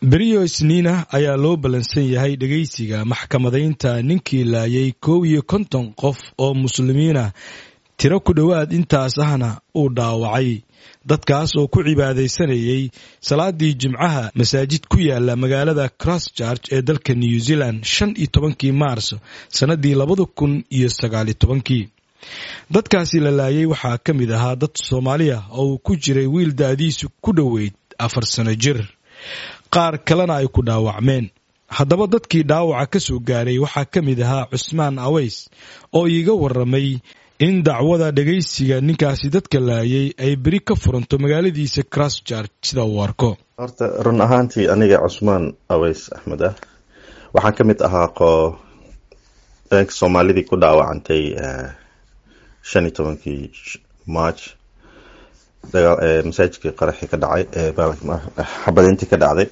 beriyo isniina ayaa loo ballansan yahay dhegeysiga maxkamadaynta ninkii laayay kow iyo konton qof oo muslimiinah tiro ku dhowaad intaas ahna uu dhaawacay dadkaas oo ku cibaadaysanayay salaadii jimcaha masaajid ku yaala magaalada christchurch ee dalka new zealand shan iyo tobankii maars sannadii labada kun iyo sagaaliyo tobankii dadkaasi la laayay waxaa ka mid ahaa dad soomaaliya oo uu ku jiray wiil da-diisu ku dhoweyd afar sano jir qaar kalena ay ku dhaawacmeen haddaba dadkii dhaawaca ka soo gaaray waxaa ka mid ahaa cusmaan aweys oo iiga waramay in dacwada dhegaysiga ninkaasi dadka laayay ay beri ka furanto magaaladiisa christchurch sida uu arko horta run ahaantii aniga cusmaan aweys axmed ah waxaan ka mid ahaa qo soomaalidii ku dhaawacantay shan iyo tobankii march masaajidkii qaraxii ka dhacay xabadayntii ka dhacday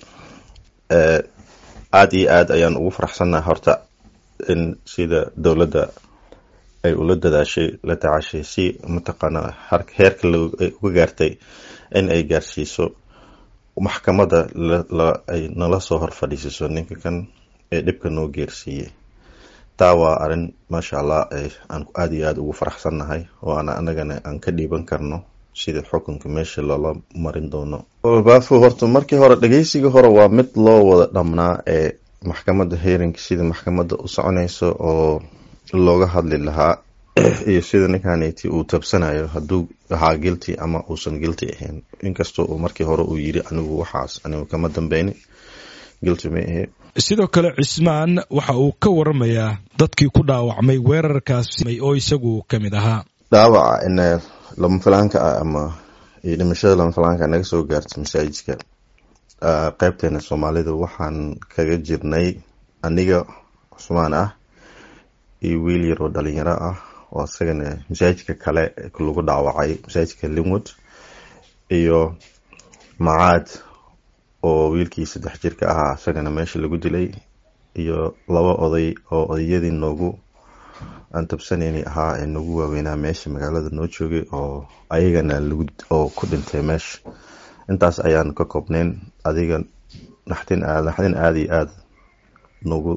aada iyo aad ayaan ugu faraxsannaha horta in sida dowladda ay ula dadaashay la tacaashay si mataqaana heerka ay uga gaartay in ay gaarsiiso maxkamadda ay nala soo hor fadhiisiso ninka kan ee dhibka noo geersiiyey taa waa arrin maasha allah aan aada iyo aada ugu faraxsannahay oo aan anagana aan ka dhiiban karno sida xukunka meesha loola marin doono baafo horta markii hore dhegeysiga hore waa mid loo wada dhamnaa ee maxkamadda heerinka sida maxkamadda u soconayso oo looga hadli lahaa iyo sida ninkaniti uu tabsanayo hadduu ahaa gilty ama uusan gilty ahayn inkastoo uu markii hore uu yiri anigu waxaas anigu kama dambeyni gilty ma ahe sidoo kale cismaan waxa uu ka waramayaa dadkii ku dhaawacmay weerarkaas oo isagu ka mid ahaa dhaawaca in lama filaanka ah ama iyo dhimashada lama filaanka naga soo gaarta masaajidka qeybteena soomaalida waxaan kaga jirnay aniga cusmaan ah iyo wiil yaroo dhalinyaro ah oo isagana masaajidka kale lagu dhaawacay masaajidka linwood iyo macaad oo wiilkii saddex jirka ahaa isagana meesha lagu dilay iyo laba oday oo odayadii noogu aan tabsanayni ahaa ee nagu waaweynaa meesha magaalada noo joogay oo ayagana lagu oo ku dhintay meesha intaas ayaan ka koobnayn adiga naxdin aad naxdin aada iyo aada nagu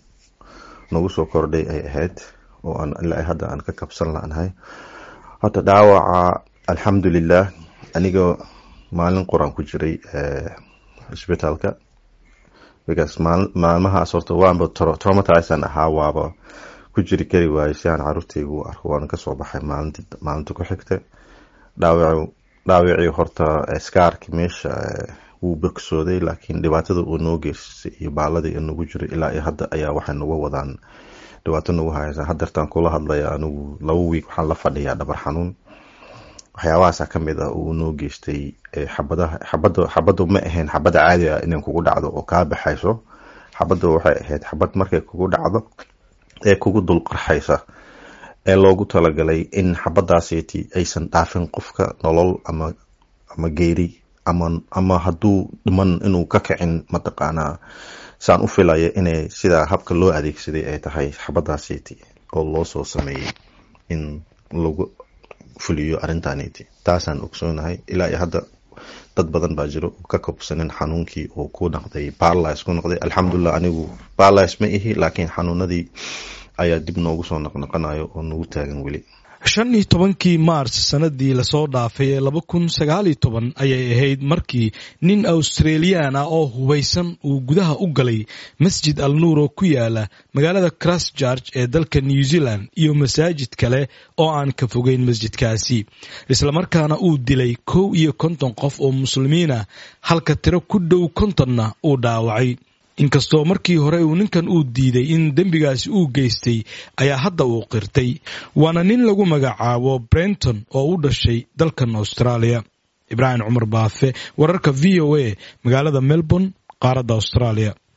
nagu soo kordhay ay ahayd oo aan ilaa hadda aan ka kabsan la-nahay hadda dhaawaca alxamdulilah aniga maalin quraan ku jiray isbitaalka because maalmahaas horta waanba traumatizan ahaa waaba ku jiri kari waayey si aan caruurtayga u arko waana kasoo baxay maalinti maalinta ku xigta dhaawac dhaawacii horta skaarki meesha wuu bogsooday laakiin dhibaatada uu noo geysay iyo baaladii nagu jiray ilaa iyo hadda ayaa waxay nagu wadaan dhibaato nagu haysa hadeertaan kula hadlaya anigu laba wiig waxaan la fadhiyaa dhabar xanuun waxyaabahaasa ka mid ah uu noo geystay xabadaha xabada xabaddu ma ahayn xabada caadi ah inay kugu dhacdo oo kaa baxayso xabadda waxay ahayd xabad markay kugu dhacdo ee kugu dul qarxaysa ee loogu talagalay in xabadaasiti aysan dhaafin qofka nolol ama ama geeri ama ama hadduu dhiman inuu ka kicin mataqaanaa saan u filaya inay sidaa habka loo adeegsaday ay tahay xabadaasiti oo loo soo sameeyey in lagu fuliyo arrintaniti taasaan ogsoonahay ilaa iyo hadda dad badan baa jiro ka kobsanin xanuunkii oo ku noqday barlis ku noqday alxamdulilah anigu barlis ma ihi laakiin xanuunadii ayaa dib noogu soo noqnoqonayo oo nagu taagan weli shan iyo tobankii maars sanadii lasoo dhaafay ee laba kun sagaaliyo toban ayay ahayd markii nin australiyan ah oo hubaysan uu gudaha u galay masjid al nuur oo ku yaala magaalada christchurch ee dalka new zealand iyo masaajid kale oo aan ka fogeyn masjidkaasi islamarkaana uu dilay kow iyo konton qof oo muslimiinah halka tiro ku dhow kontonna uu dhaawacay inkastoo markii hore uu ninkan uu diiday in dembigaasi uu geystay ayaa hadda uu qirtay waana nin lagu magacaabo brenton oo u dhashay dalkan australia ibraahim cumar baafe wararka v o a magaalada melbourne qaaradda australia